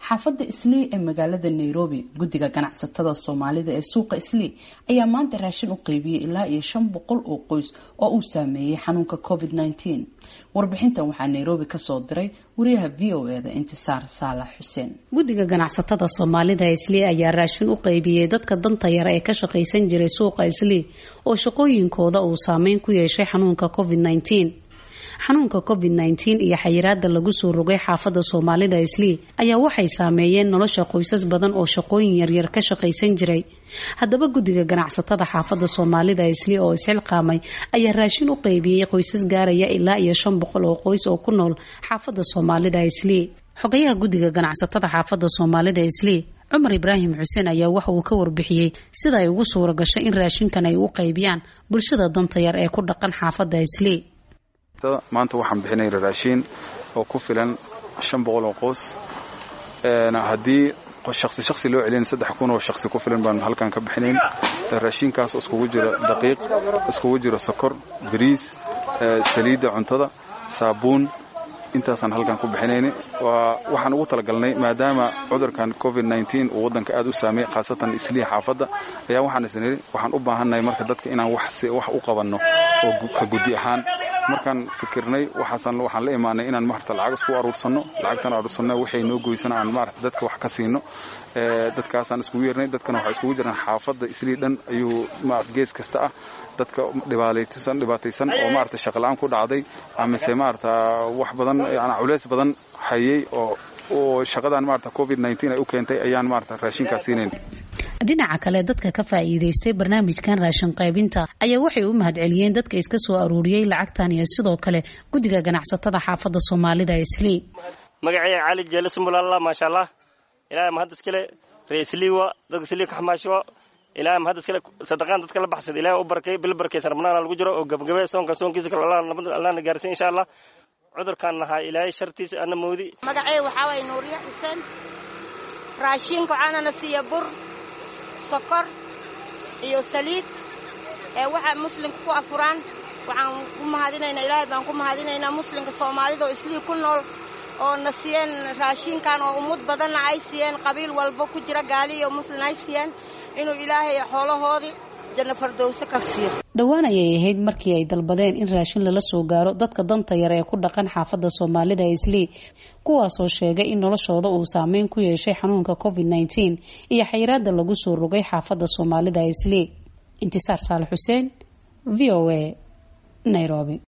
xaafadda islii ee magaalada nairobi guddiga ganacsatada soomaalida ee suuqa islii ayaa maanta raashin u qeybiyey ilaa iyo shan boqol oo qoys oo uu saameeyey xanuunka covid -19 warbixintan waxaa nairobi kasoo diray wariyaha v o e da intisaar saalax xuseen guddiga ganacsatada soomaalida islii ayaa raashin u qeybiyey dadka danta yara ee ka shaqaysan jiray suuqa islii oo shaqooyinkooda uu saameyn ku yeeshay xanuunka covid -19 xanuunka covid -19 iyo xayiraada lagu soo rogay xaafadda soomaalida islii ayaa waxay saameeyeen nolosha qoysas badan oo shaqooyin yaryar ka shaqaysan jiray haddaba guddiga ganacsatada xaafadda soomaalida islii oo isxilqaamay ayaa raashin u qeybiyey qoysas gaaraya ilaa iyo shan boqol oo qoys oo ku nool xaafadda soomaalida islii xogayaha guddiga ganacsatada xaafadda soomaalida islii cumar ibraahim xuseen ayaa waxa uu ka warbixiyey sida ay ugu suura gashay in raashinkan ay u qeybiyaan bulshada danta yar ee ku dhaqan xaafadda islii maanta waxaan bixinay raashiin oo ku filan shan boqol oo qoys haddii shaksi shaksi loo celin saddex kun oo shaksi ku filan baanu halkan ka bixinayn raashiinkaas oo iskugu jira daqiiq iskugu jira sokor bariis saliidda cuntada saabuun intaasaan halkan ku bixinayna waxaan ugu talagalnay maadaama cudurkan covid -19 uu waddanka aad u saameeyey khaasatan islii xaafadda ayaa waxaan isniri waxaan u baahannahay marka dadka inaan wax u qabanno oo ka guddi ahaan markaan fikirnay waxaasan waxaan la imaanay inaan maarata lacag isku aruursanno lacagtan aruursanno waxay noo goysana aan maarata dadka wax ka siino dadkaasaan iskugu yeernay dadkana waxay iskugu jiraan xaafadda islii dhan ayuu maarata gees kasta ah dadka dhibaataysan dhibaataysan oo maarata shaqala-aan ku dhacday amise maarata wax badan yani culeys badan hayay oo oo shaqadan maarata covid -19 ay u keentay ayaan maarata raashinkaas siinayn dhinaca kale dadka ka faa'iidaystay barnaamijkan raashin qaybinta ayaa waxay u mahadceliyeen dadka iska soo aruuriyey lacagtan iyo sidoo kale guddiga ganacsatada xaafadda soomaalida islii magacayga cali jeele sumbulalla maasha allah ilaahay mahad iskale ree isliiwa dadka islii ka xamaasho ilaahay mahad iskale sadaqaan dadka la baxsada ilaahay u barakay bil barakaysan ramadaana lagu jiro oo gabagabe soonka soonkiisa kale allahna gaarsiin insha allah cudurkaan nahaa ilaahay shartiisa ana moodi magacayga waxaa waaya nuuriya xuseen raashiinka waxaanana siiya bur sokor iyo saliid ee waxa muslimka ku afuraan waxaan ku mahadinaynaa ilaahay baan ku mahadinaynaa muslimka soomaalida oo islii ku nool oo na siiyeen raashiinkan oo ummad badanna ay siiyeen qabiil walba ku jira gaali iyo muslin ay siiyeen inuu ilaahay xoolahoodii janno fardowse ka siiyo dhowaan ayay ahayd markii ay dalbadeen in raashin lala soo gaaro dadka danta yar ee ku dhaqan xaafadda soomaalida islii kuwaasoo sheegay in noloshooda uu saameyn ku yeeshay xanuunka covid -19 iyo xayiraada lagu soo rogay xaafadda soomaalida islii intisaar saalax xuseen v o a nairobi